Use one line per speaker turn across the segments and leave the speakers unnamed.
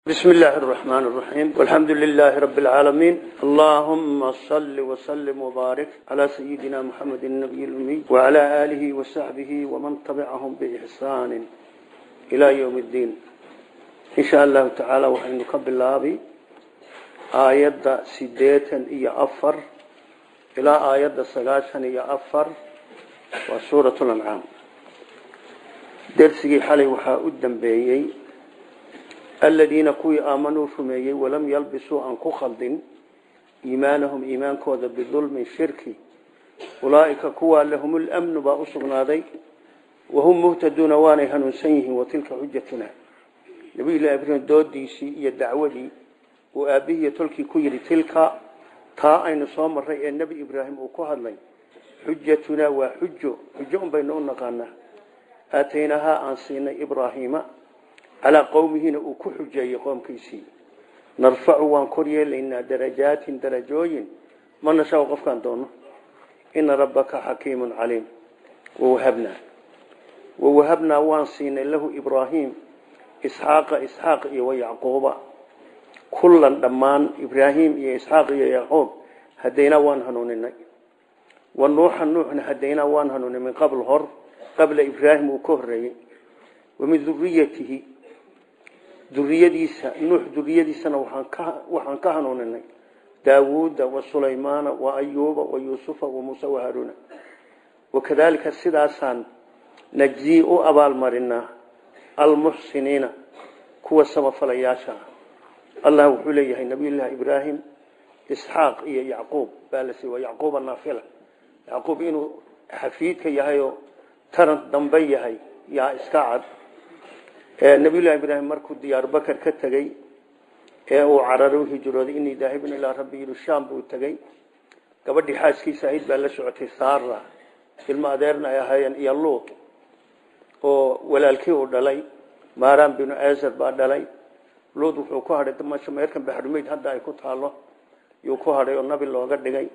بسم الله الرحمن الرحيم والحمد لله رب العالمين اللهم صل وسلم وبارك على سيدنا محمد النبي الأمي وعلى آله وصحبه ومن تبعهم بإحسان إلى يوم الدين إن شاء الله تعالى وحين نقبل الله آيات سديتا إيا أفر إلى آيات سقاشا إيا أفر وسورة الأنعام درسي حالي وحا أدن بيي الذين كوي آمنوا رميي ولم يلبسوا أن كخلد إيمانهم إيمان كوذا بظلم شركي أولئك كوى لهم الأمن بأصغنا ذي وهم مهتدون وانها نسيه وتلك حجتنا نبي الله إبراهيم دود ديسي يدعوة دي وآبيه تلك كويري تلك تا أين صام الرأي النبي إبراهيم وكوهد لي حجتنا وحجة حجة بيننا قانا آتيناها أنسينا إبراهيم calaa qowmihiina uu ku xujeeyey qoomkiisii narfacu waan kor yeelaynaa darajaatin darajooyin ma nashaa qofkaan doono ina rabbaka xakiimun caliim wawahabnaa wawahabnaa waan siinay lahu ibraahim isxaaqa isxaaq iyo wayacquuba kullan dhammaan ibraahim iyo isxaaq iyo yacquub hadaynaa waan hanuuninay wa nuuxa nuuxna hadaynaa waan hanuuninay min qabl hor qabla ibraahim uu ka horeeyey wamin duriyatihi duriyadiisa nuux duriyadiisana waxaan ka hanuuninay daawuuda wa sulaymaana wa ayuuba wa yuusufa wa muuse wa haaruna wakadaalika sidaasaan najzii u abaalmarinaa almuxsiniina kuwa samafalayaasha allah wuxuu leeyahay nabiyullaahi ibraahim isxaaq iyo yacquub baa la siiy waa yacquuba naafila yacquub inuu xafiidka yahay oo taran dambe yahay yaa iska cad nabiyullahi ibraahim markuu diyaar bakar ka tegey ee uu cararay u hijrooday inii daahibun ilaa rabbi yihi shaam buu tegey gabadhii xaaskiisa ahayd baa la socotay saara ilmo adeerna ay ahaayeen iyo luut oo walaalkii uu dhalay maaraan binu azer baa dhalay luut wuxuu ku hadhay damasha meerkan baxrumeyd hadda ay ku taalo yuu ku hadhay oo nabi looga dhigay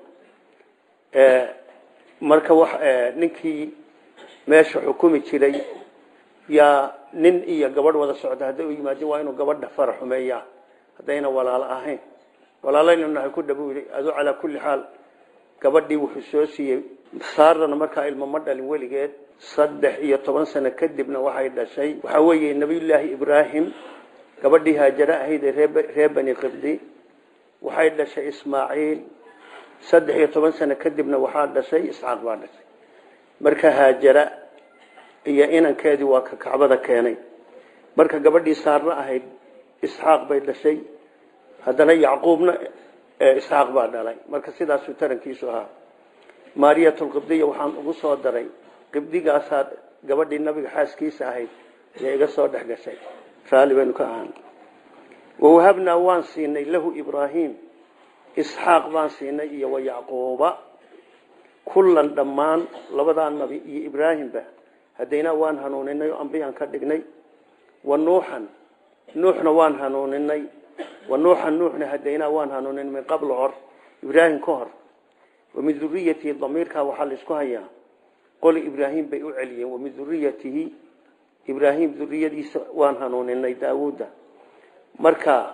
marka wax ninkii meesha xukumi jiray yaa nin iyo gabadh wada socda hadday u yimaadeen waa inuu gabadha fara xumeeyaa haddayna walaalo ahayn walaalaynu nahay ku dhabu yidhi adu calaa kulli xaal gabadhii wuxuu soo siiyey saarana markaa ilmo ma dhalin weligeed saddex iyo toban sano kadibna waxay dhashay waxaa weeye nebiyullaahi ibraahim gabadhii haajare ahayd ee reer bani qibdi waxay dhashay ismaaciil saddex iyo toban sano kadibna waxaa dhashay isxaaq baa dhashay marka haajara iyo inankeedii waa ka kacbada keenay marka gabadhii saarna ahayd isxaaq bay dhashay haddana yacquubna isxaaq baa dhalay marka sidaasuu tarankiisu ahaa maariyatulqibdiya waxaan ugu soo daray qibdigaasaa gabadhii nabiga xaaskiisa ahayd ee iga soo dhex gashay raalli baynu ka ahaan wawahabnaa waan siinay lahu ibraahim isxaaq baan siinay iyo wa yacquuba kullan dhammaan labadaa nabi iyo ibraahimba hadaynaa waan hanuuninay oo ambiyaan ka dhignay wa nuuxan nuuxna waan hanuuninay wa nuuxan nuuxna hadaynaa waan hanuuninay min qabl hor ibraahim ka hor wamin duriyatihi damiirkaa waxaa laisku hayaa qoli ibraahim bay u celiyeen wamin duriyatihi ibraahim duriyadiisa waan hanuuninay daawuudda marka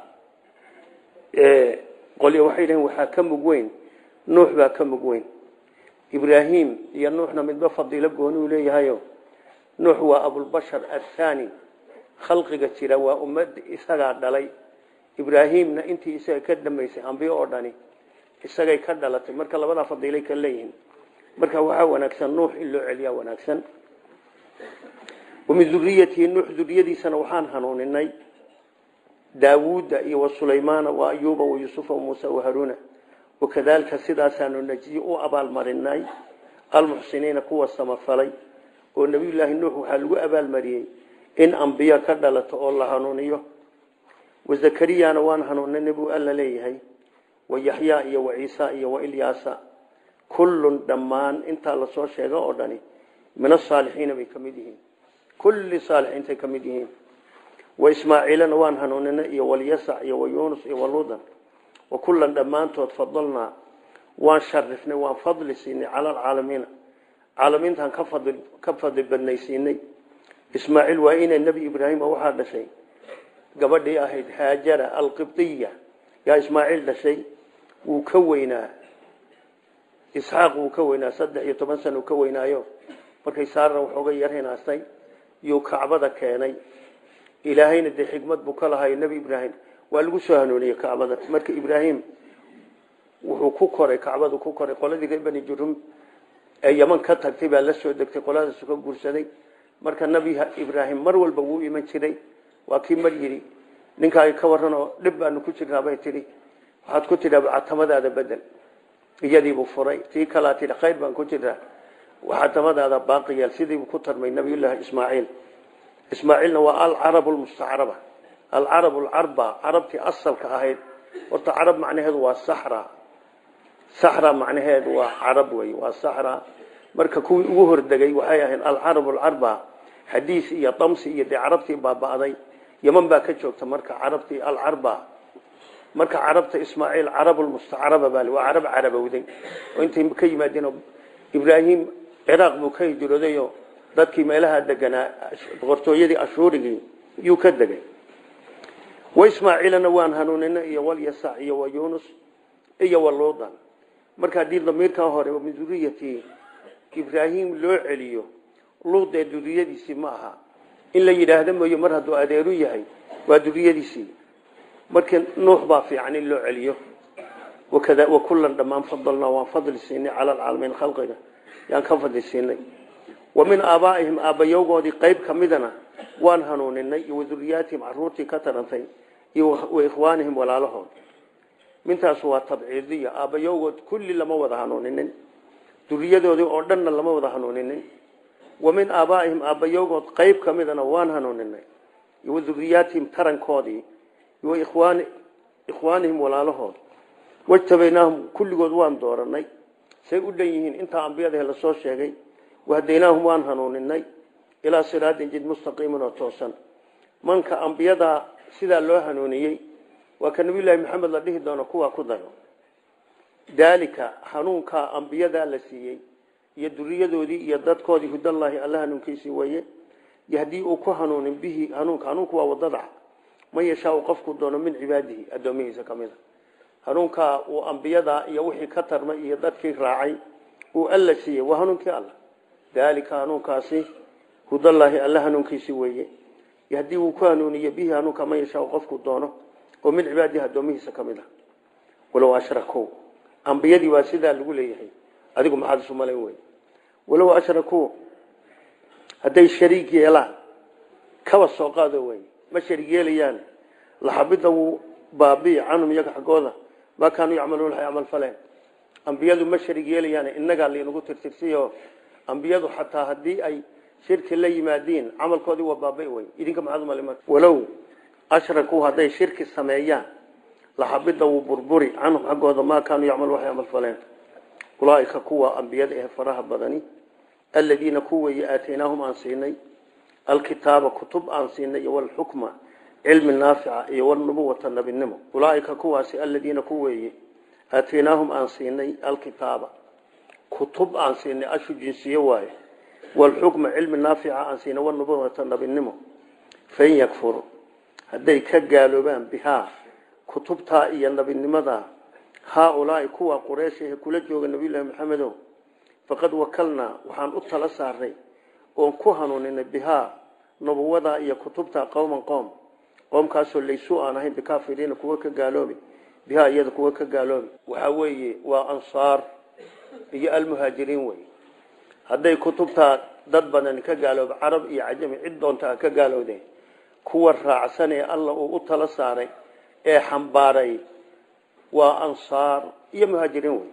qoli waxay dhaheen waxaa ka mug weyn nuux baa ka mug weyn ibraahim iyo nuuxna midba fadiilo gooni uu leeyahayo nuux waa abulbashar athani khalqiga jira waa ummad isagaa dhalay ibraahimna intii isaga ka dambaysay ambiyo oo dhani isagay ka dhalatay marka labadaa fadiilay ka leeyihiin marka waxaa wanaagsan nuux in loo celiyaa wanaagsan wamin duriyatihi nuux duriyadiisana waxaan hanuuninay daawuuda iyo wa sulaymaana wa ayuuba wa yuusufa wa muusa wa haruuna wakadaalika sidaasaanu najyi u abaalmarinay almuxsiniina kuwa samafalay oo nebiyullaahi nuux waxaa lagu abaalmariyey in ambiyo ka dhalato oo la hanuuniyo wa zakariyana waan hanuuninay buu alla leeyahay wa yaxyaa iyo wa ciisa iyo wa ilyaasa kullun dhammaan intaa lasoo sheega oo dhani min asaalixiina bay ka mid yihiin kulli saalixiintay ka mid yihiin wa ismaaciilana waan hanuuninay iyo walyasac iyo wa yuunus iyo waluudan wa kullan dhammaantood fadalnaa waan sharifnay waan fadli siinay cala alcaalamiina caalamiintaan ka fadli badnaysiinay ismaaciil waa inay nebi ibraahim waxaa dhashay gabadhii ahayd haajara alqibdiya yaa ismaaciil dhashay wuu ka weynaa isxaaq wuu ka weynaa saddex iyo toban sana uu ka weynaayo markay saarna waxooga yar hinaastay yuu kacbada keenay ilaahayna dee xikmad buu ka lahayo nebi ibraahim waa lagu soo hanuuniyey kacbada marka ibraahim wuxuu ku koray kacbadu ku koray qoladii reer bani jurum ee yaman ka tagtay baa la soo degtay qoladaasu ka guursaday marka nebi ibraahim mar walba wuu iman jiray waa kii mar yidhi ninkaa ka waran oo dhib baanu ku jirnaa bay tidhi waxaad ku tidhaa catamadaada bedel iyadiibuu furay tii kalaa tidhi khayr baan ku jirnaa catamadaada baaqi yeel sidiibuu ku tarmay nabiyullaahi ismaaciil ismaaciilna waa alcarab lmustacraba alcarab lcarba carabtii asalka ahayd horta carab macnaheedu waa saxra saxra macnaheedu waa carab wey waa saxra marka kuwii ugu hordegay waxay ahayd alcarab alcarba xadiis iyo damsi iyo dee carabtii baaba'day yaman baa ka joogta marka carabtii alcarba marka carabta ismaaciil carabulmustacraba baa waa carab carabowday oo intay ka yimaadeen ibraahim ciraaq buu ka hijroodayo dadkii meelaha deganaa boqortooyadii ashuurigii yuu ka degay wa ismaaciilana waan hanuunina iyo walyasac iyo wa yunus iyo wa luudan marka haddii damiirkan hore min duriyati ibraahim loo celiyo luud ee duriyadiisii ma aha in la yidhaahdo mooye mar hadduu adeeru yahay waa duriyadiisii marka nuux baa fiican in loo celiyo wakada wa kullan dhammaan fadalnaa waan fadli siinay cala alcaalamiin khalqiga yaan ka fadli siinay wa min aabaa'ihim aabbayowgoodii qayb ka midana waan hanuuninay iyo waduriyaatihim caruurtii ka tarantay iyo wa ikhwaanihim walaalahood mintaas waa tabciidiya aabbayowgood kulli lama wada hanuuninin duriyadoodii oo dhanna lama wada hanuuninin wa min aabaa'ihim aabbayowgood qayb ka midana waan hanuuninay iyo waduriyaatihim tarankoodii iyo ikhwaan ikhwaanihim walaalahood wajtabaynaahum kulligood waan dooranay say u dhan yihiin intaa ambiyadahe lasoo sheegay wahadaynaahum waan hanuuninay ilaa siraatin jid mustaqiimin oo toosan manka ambiyadaa sidaa loo hanuuniyey waa ka nabiyullaahi maxamed la dhihi doono kuwaa ku dayo daalika hanuunkaa ambiyadaa la siiyey iyo duriyadoodii iyo dadkoodii hudallaahi alla hanuunkiisii weeye yahdii uu ku hanuunin bihi hanuunka hanuunku waa wadada man yashaau qofku doono min cibaadihi addoomihiisa ka mid a hanuunkaa uu ambiyadaa iyo wixii ka tarmay iyo dadkii raacay uu alla siiyey waa hanuunkii alla daalika hanuunkaasi hudallaahi alla hanuunkiisii weeye yahdii uu ku hanuuniye bihi hanuunka man yashaau qofku doono oo min cibaadihi addoomihiisa ka mid a walow ashrakow ambiyadii waa sidaa lagu leeyahay adigu maxaad isu malayn wey walow ashrakuu hadday shariig yeelaan kaba soo qaado wey ma shariig yeelayaan laxabida wuu baabi'i canhum iyaga xaggooda maa kaanuu yacmaluun waxay camal faleen ambiyadu ma shariig yeelayaan innagaa laynagu tirtirsiyo ambiyadu xataa haddii ay shirki la yimaadiin camalkoodii waa baabi'i wey idinka maxaad u malayn walow ashrakuu hadday shirki sameeyaan laxabida wuu burburi canhum xaggooda maa kaanuu yacmaluun waxay camal faleen ulaaika kuwa ambiyada ee faraha badani aladiina kuweeye aataynaahum aan siinay alkitaaba kutub aan siinay iyo walxukma cilmi naafica iyo walnubuwata nabinimo ulaaika kuwaasi aladiina kuweeye aataynaahum aan siinay alkitaaba kutub aan siinay ashu jinsiye waaye walxukma cilmi naafica aan siinay walnubuwata nabinimo fain yakfuru hadday ka gaaloobaan bihaa kutubtaa iyo nabinimadaa haaulaai kuwa qureyshahe kula jooga nabiyullaahi maxamedow faqad wakalnaa waxaan u tala saaray oon ku hanuuninay bihaa nubuwadaa iyo kutubtaa qowman qoom qoomkaasoo laysuu aan ahayn bikaafiriina kuwa ka gaaloobi bihaa iyada kuwa ka gaaloobi waxaa weeye waa ansaar iyo almuhaajiriin wey hadday kutubtaa dad badan ka gaalooba carab iyo cajami cid doonta ka gaalowdeen kuwa raacsan ee alla uu u tala saaray ee xambaaray waa ansaar iyo muhaajiriin wey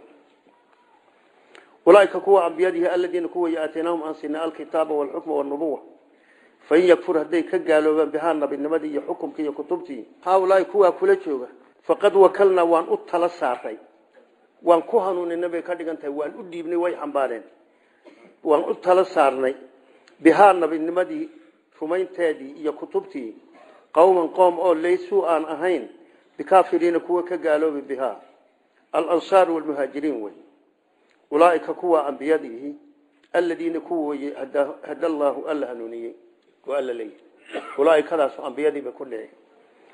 ulaaika kuwa ambiyadihi aladiina kuway aataynaahum aan siinay alkitaaba walxukma walnubuwa fain yakfur hadday ka gaaloobaan bihaa nabinimadii iyo xukumkii iyo kutubtii haaulaai kuwaa kula jooga faqad wakalnaa waan u tala saaray waan ku hanuuninay bay ka dhigan tahay waan u dhiibnay way xambaareen waan u tala saarnay bihaa nabinimadii rumaynteedii iyo kutubtii qowman qoom oo laysuu aan ahayn bikaafiriina kuwa ka gaaloobi bihaa alansaar walmuhaajiriin wey ulaaika kuwa ambiyadiihi aladiina kuwa weye hada allaahu alla hanuuniyey oo alla leeyahy ulaaikadaas ambiyadiiba ku dhici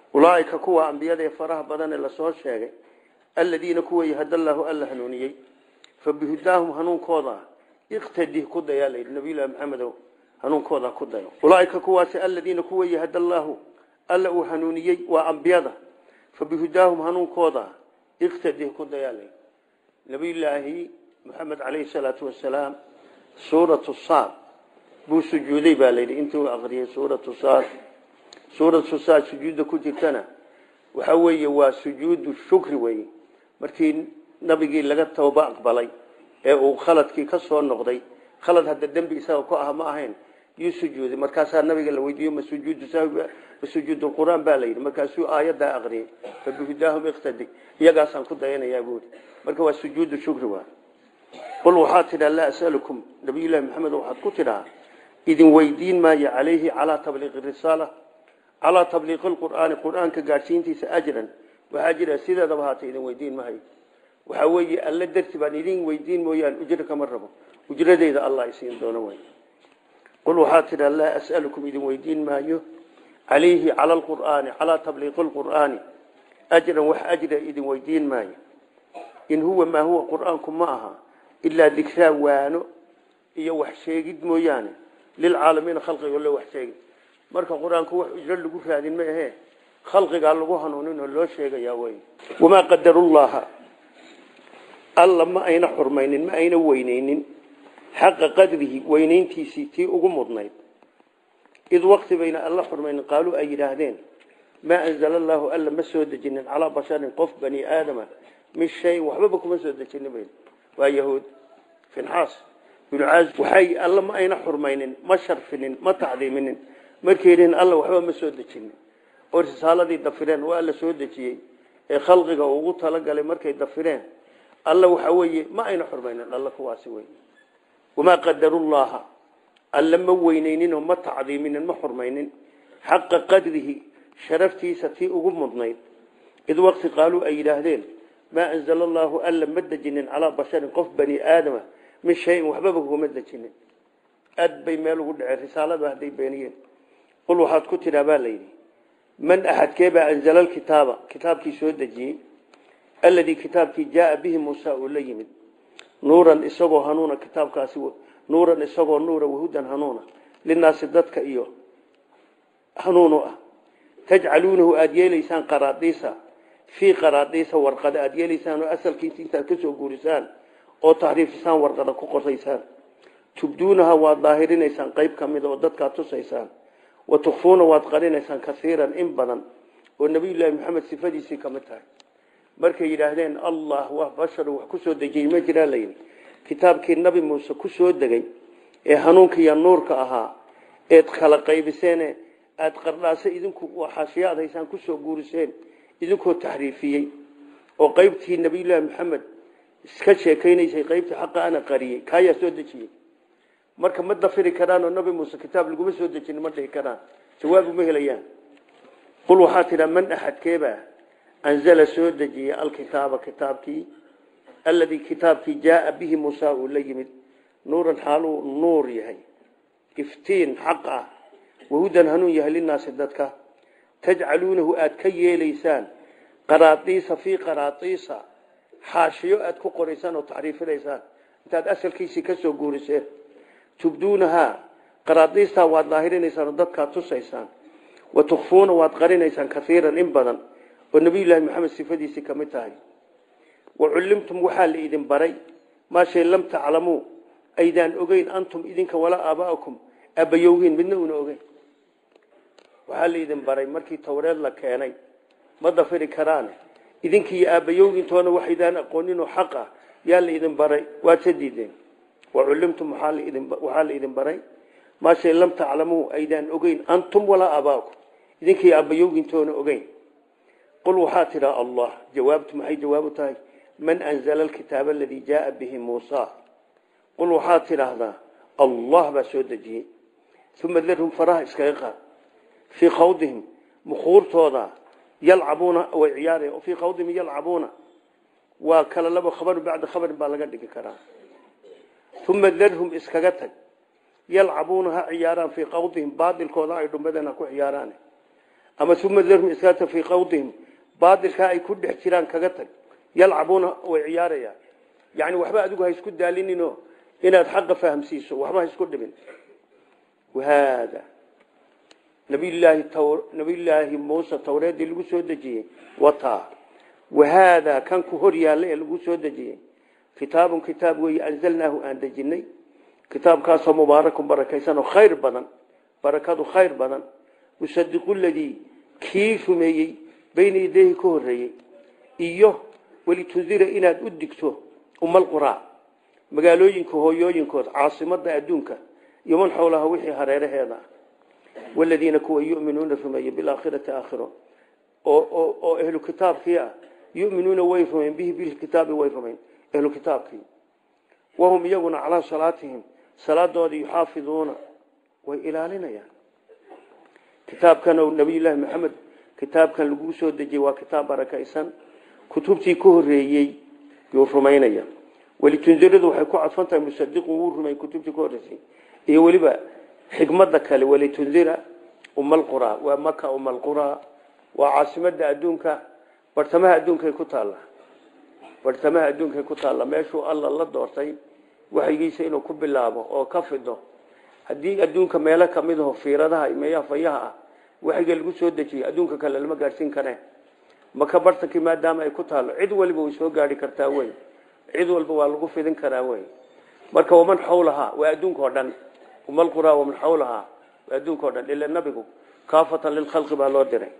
ulaaika kuwa ambiyada ee faraha badan ee lasoo sheegay aladiina kuwa yahadallaahu alla hanuuniyey fa bihudaahum hanuunkooda iqtadi ku dayaa layidhi nabiyullahi maxamedow hanuunkooda ku dayo ulaaika kuwaasi aladiina kuwa yahadallaahu alla uu hanuuniyey waa ambiyada fa bihudaahum hanuunkooda iqtadi ku dayaa layidhi nabiyullaahi maxamed calayhi salaatu wasalaam suuratu saad buu sujuuday baa layidhi intuu aqriyay suuratu saad suuratu saad sujuudda ku jirtana waxa weeye waa sujuudu shukri weeye markii nabigii laga tooba aqbalay ee uu khaladkii ka soo noqday khalad hadda dembi isaga ku ah ma ahayn yuu sujuuday markaasaa nabiga la weydiiyo ma sujuudu sahwi ma sujuudu quraan baa la yidhi markaasuu aayaddaa aqriyay fa bihudaahum iqtadi iyagaasaan ku dayanayaa buuri marka waa sujuudu shukri waa qul waxaa tidhaa laa asalukum nabiyullahi maxamed waxaad ku tidhaa idin weydiin maayo calayhi calaa tabliiqi risaala calaa tabliiqi lqur'aani qur'aanka gaadhsiintiisa ajran waxaa jira sideedaba haata idin weydiin mahayo waxaa weeye alle darti baan idin weydiin mooyaan ujro kama rabo ujradeyda allah isiin doono way qul waxaa tidhaa laa as'alukum idin weydiin maayo calayhi cala lqur'aani calaa tabliiqi lqur'aani ajran wax ajra idin weydiin maayo in huwa maa huwa qur'aanku ma aha ilaa dikraa waano iyo wax sheegid mooyaane lilcaalamiina khalqiga loo wax sheegid marka qur-aanku wax ujro lagu raadin ma ahee khalqigaa lagu hanuunin oo loo sheegayaa wey wamaa qadarullaha alla ma ayna xurmaynin ma ayna weyneynin xaqa qadrihi weyneyntiisii tii ugu mudnayd id waqti bayna alla xurmaynin qaaluu ay yidhaahdeen maa anzala allaahu alla ma soo dejinin calaa basharin qof bani aadama min shayin waxbaba kuma soo dejinin bayn waa yahuud finxaas binu caaz waxay alla ma ayna xurmaynin ma sharfinin ma tacdiiminin markay yidhihin alla waxba ma soo dejinin oo risaaladii dafireen waa alla soo dejiyey ee khalqiga ugu talagalay markay dafireen alla waxa weeye ma ayna xurmaynin alla kuwaasi wey wamaa qadarullaha alla ma weyneyninoo ma tacdiiminin ma xurmaynin xaqa qadrihi sharaftiisa tii ugu mudnayd id waqti qaaluu ay yidhaahdeen maa anzala allaahu alla ma dejinin calaa basharin qof bani aadama min shayin waxbaba kuma dejinin aad bay meel ugu dhaceen risaalada hadday beeniyeen qul waxaad ku tidhaa baa layidhi man axadkeebaa anzala alkitaaba kitaabkii soo dejiyey alladii kitaabkii jaaa bihi muusa uu la yimid nuuran isagoo hanuuna kitaabkaasi nuuran isagoo nuura wahudan hanuuna linaasi dadka iyo hanuunu ah tajcaluunahu aada yeelaysaan qaraadiisa fii qaraadiisa warqada aada yeelaysaan oo asalkiisa intaad ka soo guurisaan oo taxriifisaan warqada ku qoraysaan tubduunaha waad daahirinaysaan qayb ka mida oo dadkaad tusaysaan wa tukfuuna waad qarinaysaan kaiiran in badan oo nabiyullaahi maxamed sifadiisii kamid tahay markay yidhaahdeen allah waa bashar wax ku soo dejiyey ma jiraa layidhi kitaabkii nabi muuse ku soo degay ee hanuunka iyo nuurka ahaa eed kala qaybiseen aada qardhaase idinku xaashiyo aad haysaan kusoo guuriseen idinkoo taxriifiyey oo qaybtii nabiyullaahi maxamed iska sheekaynaysay qaybtii xaqa ana qariyey kaayaa soo dejiyey marka ma dafiri karaan oo nabi muuse kitaab laguma soo dejin ma dhihi karaan jawaabu ma helayaan qul waxaa tidhaa man axadkeebaa anzala soo dejiyey alkitaaba kitaabkii alladii kitaabkii jaaa bihi muusa uu la yimid nuuran xaaluu nuur yahay iftiin xaq ah wahudan hanuun yahay linaasi dadka tajcaluunahu aada ka yeelaysaan qaraadiisa fii qaraadiisa xaashiyo aada ku qoraysaan oo taxriifinaysaan intaad asalkiisii ka soo guuriseen tubduunahaa qaraadiistaa waad daahirinaysaan oo dadkaad tusaysaan wa tukfuuna waad qarinaysaan kaiiran in badan oo nabiyullaahi maxamed sifadiisii ka mid tahay wa cullimtum waxaa la idin baray maa shay lam taclamuu aydaan ogeyn antum idinka walaa aabaa'akum aabbayowgiin midna una ogeyn waxaa la idin baray markii towreed la keenay ma dafiri karaan idinkiiyo aabbayowgiintoona waxaydaan aqoonin oo xaq ah yaa la idin baray waad sa diideen wa cullimtum waxaa la idin baray maa shay lam taclamuu aydaan ogeyn antum walaa aabaa'akum idinkiiyo aabbayowgiintoona ogeyn qul waxaa tidhaa allah jawaabtu maxay jawaabu tahay man anzala alkitaaba aladii jaaa bihi muusa qul waxaad tidhaahdaa allah baa soo dejiyey uma darhum faraha iskaga qaad fii khawdihim mukuurtooda yalcabuuna way ciyaaraya fii khawdihim yalcabuuna waa kala laba khabarin bacda khabarin baa laga dhigi karaa uma darhum iskaga tag yalcabuuna ha ciyaaraan fii khawdihim baadilkooda ay dhumbadeen ha ku ciyaaraan ama uma darhum iskaata fii qawdihim baadilkaa ay ku dhex jiraan kaga tag yalcabuuna way ciyaarayaan yani waxba adigu ha isku daalinino inaad xaqa fahamsiiso waxba ha isku dhimin wahaada nabiyllaahi nabiyllaahi muuse tawreedii lagu soo dejiyey wataa wahaadaa kan ku hor yaalla ee lagu soo dejiyey kitaabun kitaab weeye anzalnaahu aan dejinay kitaabkaasoo mubaarakun barakaysanoo khayr badan barakadu khayr badan musadiqu ladii kii rumeeyey bayna yadeehi ka horeeyey iyo walitundira inaad u digto umalquraa magaalooyinka hooyooyinkood caasimada adduunka iyo man xowlaha wixii hareeraheeda ah waladiina kuwa yuminuuna rumeeye bilaakhirati aakhiro oo ehlu kitaabkii ah yuminuuna way rumayn bihi bilkitaabi way rumayn ehlu kitaabkii wahum iyaguna calaa salaatihim salaadooda yuxaafiduuna way ilaalinayaan kitaabkan nabiyullaahi maxamed kitaabkan laguu soo dejiyey waa kitaab barakaysan kutubtii ka horeeyey yuu rumaynaya welitundiradu waxay ku cadfan tahay musadiqu wuu rumay kutubtii ka horeysay iyo weliba xikmada kale walitundira umalqura waa maka umalqura waa caasimada adduunka bartamaha adduunkay ku taalla bartamaha adduunkay ku taalla meeshuu alla la doortay waxyigiisa inuu ku bilaabo oo ka fido haddii adduunka meelo kamid aho fiiradaha meeyaha fayaha ah waxyiga lagu soo dejiyey adduunka kale lama gaadhsiin kareen maka bartankii maadaama ay ku taalo cid waliba way soo gaari kartaa wey cid walba waa lagu fidin karaa wey marka waman xawlahaa waa adduunka o dhan umalqura waman xawlahaa waa adduunka o dhan ila nabigu kaafatan lilkhalqi baa loo diray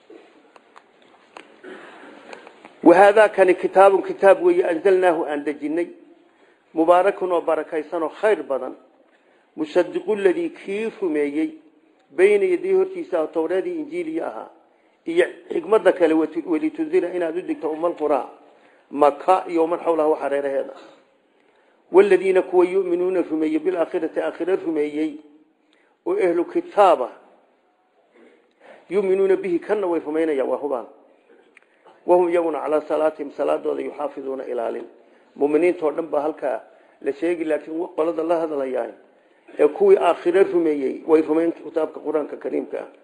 wahaadaa kani kitaabun kitaab weeye anzalnaahu aan dejinay mubaarakun oo barakaysanoo khayr badan musadiqu ladii kii rumeeyey bayna yadii hortiisa towreedii injiiliya ahaa iyo xikmada kale welitundira inaad u digto umalqura maka iyo man xawlaha wax hareeraheeda waladiina kuwa yuminuuna rumeeyey bilaakhirati aakhira rumeeyey oo ehlu kitaaba yuminuuna bihi kana way rumaynayaan waa hubaan wahum iyaguna calaa salaatihim salaadooda yuxaafiduuna ilaalin muminiintao dhan baa halkaa la sheegi laakiin qolada la hadlayaa ee kuwii aakhire rumeeyey way rumayn kitaabka qur-aanka kariimka ah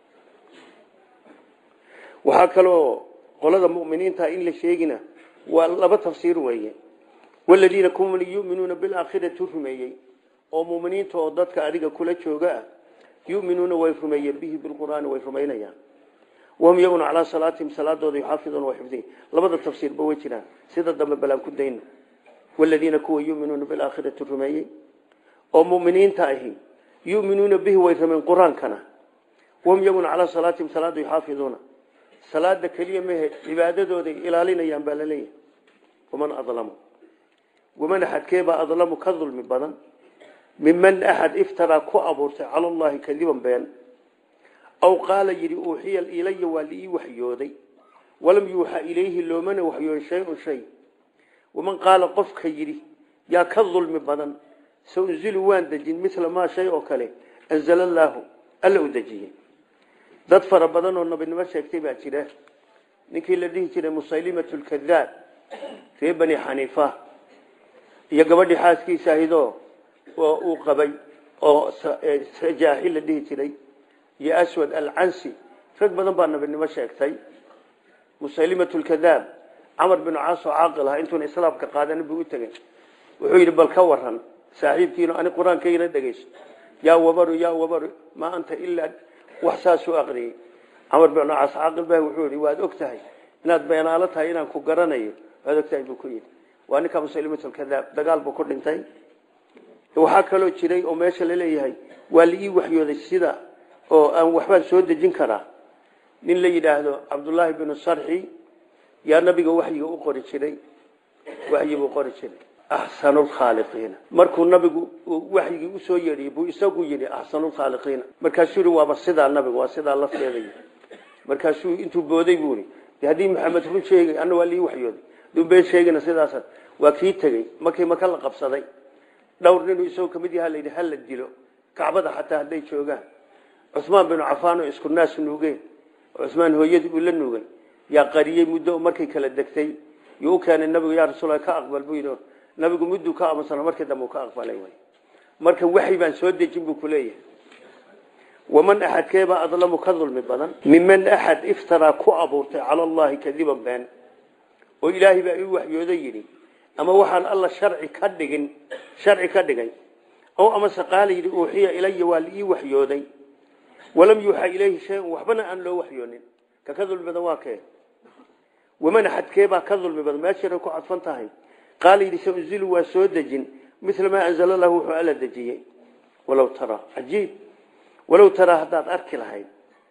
waxaa kaloo qolada muminiinta in la sheegina waa laba tafsiir weeye waladiina kuwa yuminuuna bilaakhirati rumeeyey oo muminiinta oo dadka adiga kula jooga ah yuminuuna way rumeeyeen bihi bilqur'aani way rumaynayaan wahum iyaguna calaa salaatihim salaadooda yuxaafiduuna way xifdiyin labada tafsiirba way jiraan sida dambe balaan ku dayno waladiina kuwa yuminuuna bilaakhirati rumeeyey oo muminiinta ahi yuminuuna bihi way rumayn qur-aankana wahum iyaguna calaa salaatihim salaada yuxaafiduuna salaada keliya mehe cibaadadooday ilaalinayaan baa laleeyahay waman adlamu waman axadkeebaa adlamu ka dulmi badan miman axad iftaraa ku abuurtay cala allahi kadiban been aw qaala yidhi uuxiya ilaya waa liii waxyooday walam yuuxa ilayhi loomana waxyooday shay-un shay waman qaala qofka yidhi yaa ka dulmi badan saunzilu waan dejin mila maa shay oo kale anzala allaahu alla u dejiyey dad fara badan oo nabinimo sheegtay baa jira ninkii la dhihi jiray musaylimat lkadaab ree bani xaniifa iyo gabadhii xaaskiisa ahidoo oo uu qabay oo sajaaxi la dhihi jiray iyo aswad alcansi rag badan baa nabinimo sheegtay musaylimat lkadaab camar binu caas oo caaqil aha intuuna islaamka qaadanin buu u tegey wuxuu yidhi bal ka waran saaxiibkiino ani qur-aankaygana dhegeyso yaa wabaru yaa wabaru maa anta ilaa wax saasuu aqriyey camar binu caas caaqil bah wuxuu yidhi waad og tahay inaad beenaalo tahay inaan ku garanayo waad og tahay buu ku yidhi waa ninka musaylimat lkadaab dagaal buu ku dhintay waxaa kaloo jiray oo meesha laleeyahay waa la ii waxyooday sida oo aan waxbaan soo dejin karaa nin la yidhaahdo cabdullaahi binu sarxi yaa nabiga waxyiga u qori jiray waxyibuu qori jiray axsanulkhaaliqiina markuu nabigu waxyigii usoo yeedhiyey buu isagu yidhi axsanulkhaaliqiina markaasuu yihi waaba sidaa nabigu waa sidaa lafteeday markaasuu intuu booday buu i haddii maxamed run sheegay ana waa lii waxyooday dumbeen sheegina sidaas waa kii tegey markii maka la qabsaday dhowr ninuu isagoo kamid yaha layidhi hala dilo kacbada xataa hadday joogaan cusmaan binu cafaan oo isku naas nuugeen cusmaan hooyadii uu la nuugay yaa qariyey muddo markay kala degtay yuu u keenay nabigu yaa rasuul ka aqbal buu yidhi nabigu mudduu ka aamusana markii dambe uu ka aqbalay way marka waxyi baan soo dejin buu kuleeyahay waman axadkeebaa adlamu ka dulmi badan miman axad iftaraa ku abuurtay cala allahi kadiban been oo ilaahay baa ii waxyooda yidhi ama waxaan alla sharci ka dhigin sharci ka dhigay ow amase qaala yidhi uuxiya ilaya waa liii waxyooday walam yuuxa ilayhi shay-un waxbana aan loo waxyoonin ka ka dulmi badan waa kee waman axadkeebaa ka dulmi badan meeshiray ku cadfan tahay qaala yidhi saunzilu waa soo dejin mila maa anzala lahu wuxuu alla dejiyey walow taraa cajiib walow taraa haddaad arki lahayd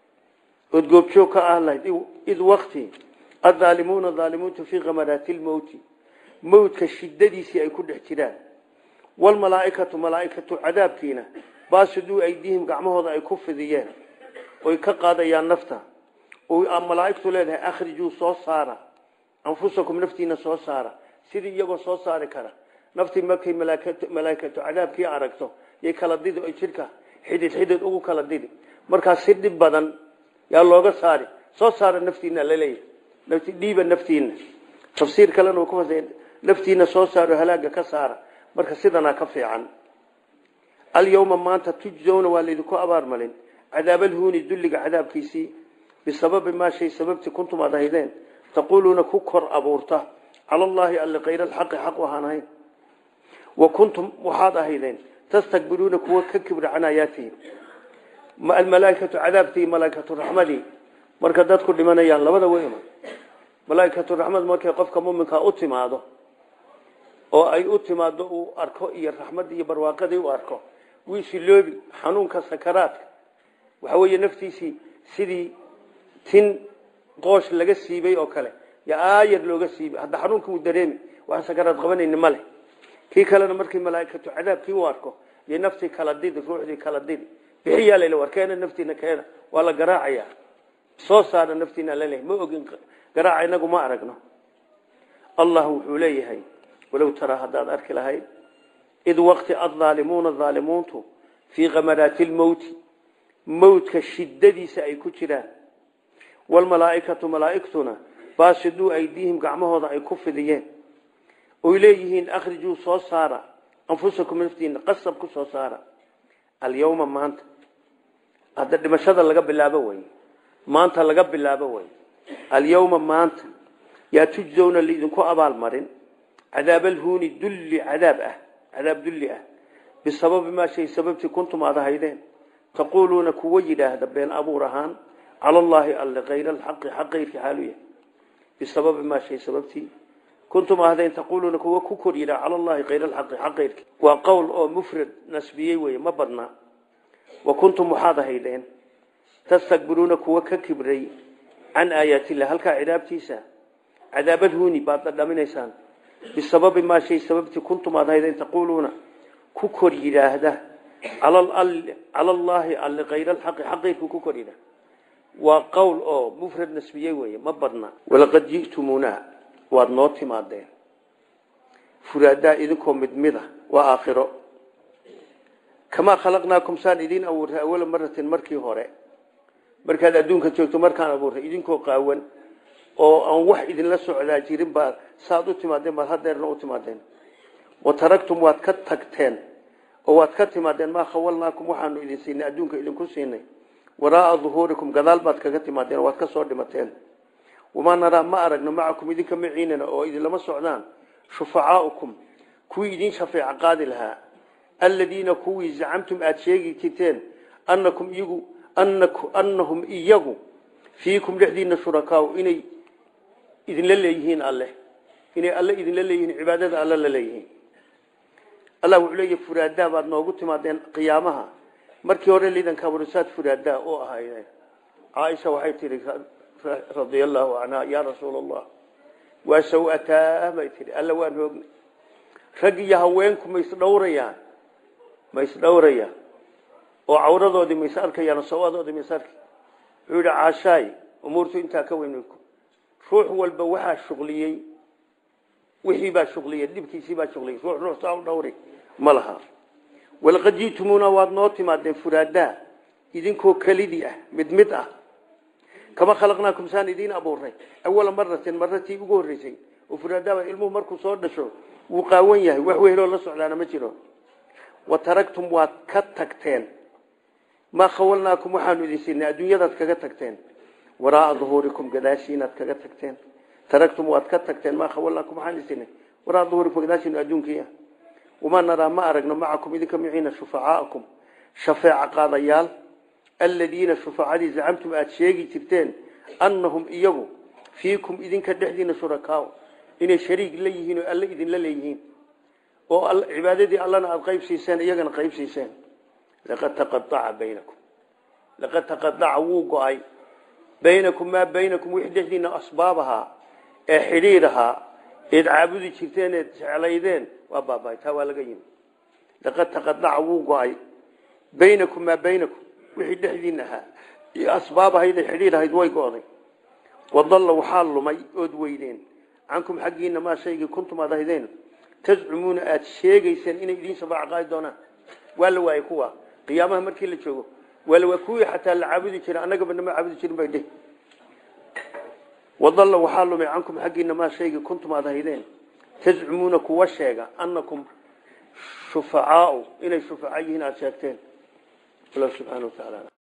ood goobjoog ka ah lahayd id wakti addaalimuuna daalimuuntu fii kamaraati lmowti mowtka shidadiisii ay ku dhex jiraan walmalaaikatu malaaikatu cadaabkiina baasuduu aydihim gacmahooda ay ku fidiyeen oy ka qaadayaan nafta malaaigtu leedahay akhrijuu soo saara anfusakum naftiina soo saara sidii iyagoo soo saari kara naftii markay malaaikatu cadaabkii aragto yay kala didi oy jidhka xidid xidid ugu kala didi markaas si dhib badan yaa looga saari soo saara naftiina laleeyahay nafti dhiiba naftiina tafsiir kalena ku fasa naftiina soo saaro halaaga ka saara marka sidanaa ka fiican alyawma maanta tujzowna waa laydinku abaarmalin cadaabalhuuni dulliga cadaabkiisii bisababi maa shay sababtii kuntum aad ahaydeen taquuluuna ku kor abuurta cala allaahi alle kayr alxaqi xaq waxaan ahayn wa kuntum waxaad ahaydeen tastakbiruuna kuwa ka kibra can aayaatihi almalaaikatu cadaabtii malaaikatu raxmadii marka dadku dhimanayaan labada weyma malaaikatu raxmad markay qofka muminkaa u timaado oo ay u timaado uu arko iyo raxmaddii iyo barwaaqadii u arko wiisiloobi xanuunka sakaraadka waxa weeye naftiisii sidii tin qoosh laga siibay oo kale yo aayar looga siibay hadda xanuunka uu dareemi waxaan sakaraad qabanayni male kii kalena markii malaaikatu cadaabkii u arko iyo naftii kala didi ruuxdii kala didi bixiyaa layla war keena naftiina keena waa la garaacaya soo saara naftiina laleeyahay ma ogin garaaca inagu ma aragno allah wuxuu leeyahay walow taraa haddaad arki lahayd id waqti addaalimuuna daalimuuntu fii kamaraati lmowti mowtka shidadiisa ay ku jiraan walmalaaikatu malaaigtuna baasiduu aydiihim gacmahooda ay ku fidiyeen oy leeyihiin akhrijuu soo saara anfusakum naftiina qasab ku soo saara alyawma maanta hadda dhimashada laga bilaabo wey maanta laga bilaabo wey alyawma maanta yaa tujzowna laidinku abaalmarin cadaabalhuuni dulli cadaab ah cadaab dulli ah bisababi maa shay sababtii kuntum aad ahaydeen taquuluuna kuwa yidhaahda been abuur ahaan cala allaahi alle kayr alxaqi xaq kayrki xaalu yahay bisababi maa shay sababtii kuntum ahdeen taquuluuna kuwa ku kor yidhaha cala allahi kayr alxaqi xaq kayrki waa qowl oo mufrad nasbiyey weye ma badna wa kuntum waxaad ahaydeen tastakbiruuna kuwa ka kibray can aayaatillah halkaa cidaabtiisa cadaabadhuuni baad dhadhaminaysaan bisababi maa shay sababtii kuntum aad ahaydeen taquuluuna ku kor yidhaahda cala allaahi alle kayr alxaqi xaq kayrku ku kor yidhaah waa qowl oo mufrad nasbiyey weye ma badna walaqad ji'tumuuna waad noo timaadeen furaadaa idinkoo mid mida waa aakhiro kamaa khalaqnaakum saan idiin abuurtay awala maratin markii hore markaad adduunka joogto markaan abuurtay idinkoo qaawan oo aan wax idinla socdaa jirin baa saad u timaadeen baad hadeerna u timaadeen wa taragtum waad ka tagteen oo waad ka timaadeen maa khawalnaakum waxaanu idin siinay adduunka idinku siinay waraaa duhuurikum gadaal baad kaga timaadeen waad ka soo dhimateen wamaa naraa ma aragno macakum idinka maciinana oo idinlama socdaan shufacaaukum kuwii idin shafeeca qaadi lahaa aladiina kuwii zacamtum aada sheegi jirteen anakum iyagu anahum iyagu fiikum dhexdiina shurakaau inay idinla leeyihiin alleh inay alle idinla leeyihiin cibaadada alle la leeyihiin allah wuxuu leeyahy furaadaa baad noogu timaadeen qiyaamaha markii hore liidanka aburisaad furaadaa oo ahaydeen caaisha waxay tihi radia allahu canha yaa rasuul allah waa sawataa bay tihi alla waan hoognay rag iyo haweenku ma isdhowrayaan ma isdhowrayaan oo cawradoodii ma is arkayaan sawadoodii ma is arki wuxuu yidhi caashaay umuurtu intaa ka weyn ruux walba waxaa shuqliyey wixii baa shuqliyey dhibkiisii baa shuqliyey ruux ruux saa u dhowri ma laha walaqad jiitumuuna waad noo timaadeen furaadaa idinkoo kelidii ah mid mid ah kama khalaqnaakum saan idiin abuurnay awala maratin maratii ugu horreysay oo furaadaaba ilmuhu markuu soo dhasho wuu qaawan yahay wax weheloo la socdaana ma jiro wa taragtum waad ka tagteen maa khawalnaakum waxaanu idin siinay adduunyadaad kaga tagteen waraaa duhuurikum gadaashiinaad kaga tagteen taragtum waad ka tagteen maa khawalnaakum waxaan idin siinay waraa duhuurikum gadaashiina adduunkiia wamaa naraa ma aragno macakum idinka miciina shufacaakum shafeeca qaadayaal aladiina shufacadii zacamtum aada sheegi jirteen annahum iyagu fiikum idinka dhexdiina shurakaa inay shariig la yihiin oo alle idinla leeyihiin oo cibaadadii allana aada qayb siiseen iyagana qayb siiseen laqad taqaaca baynakum laqad taqadaca wuu go-ay baynakum maa baynakum wixii dhexdiina asbaab ahaa ee xidhiir ahaa eed caabudi jirteen eed jeclaydeen waa baabay taa waa laga yimi laqad taqadaca wuu go-ay baynakum maa baynakum wixii dhexdiina ahaa iyo asbaab ahayd ee xidhiir ahayd way go-day wadalla waxaa lumay ood weydeen cankum xaggiina maa shaygii kuntum aad ahaydeen tazcumuuna aada sheegayseen inay idiin shafaac qaadi doonaan waa la waayey kuwa qiyaamaha markii la joogo waa la waay kuwii xataa la caabudi jira annagaba nama caabudi jirin bay dheh wadalla waxaa lumay cankum xaggiina maa shaygii kuntum aad ahaydeen tazcumuuna kuwa sheega annakum shufacaau inay shufaca yihiin aada sheegteen allah subxaana wa tacaala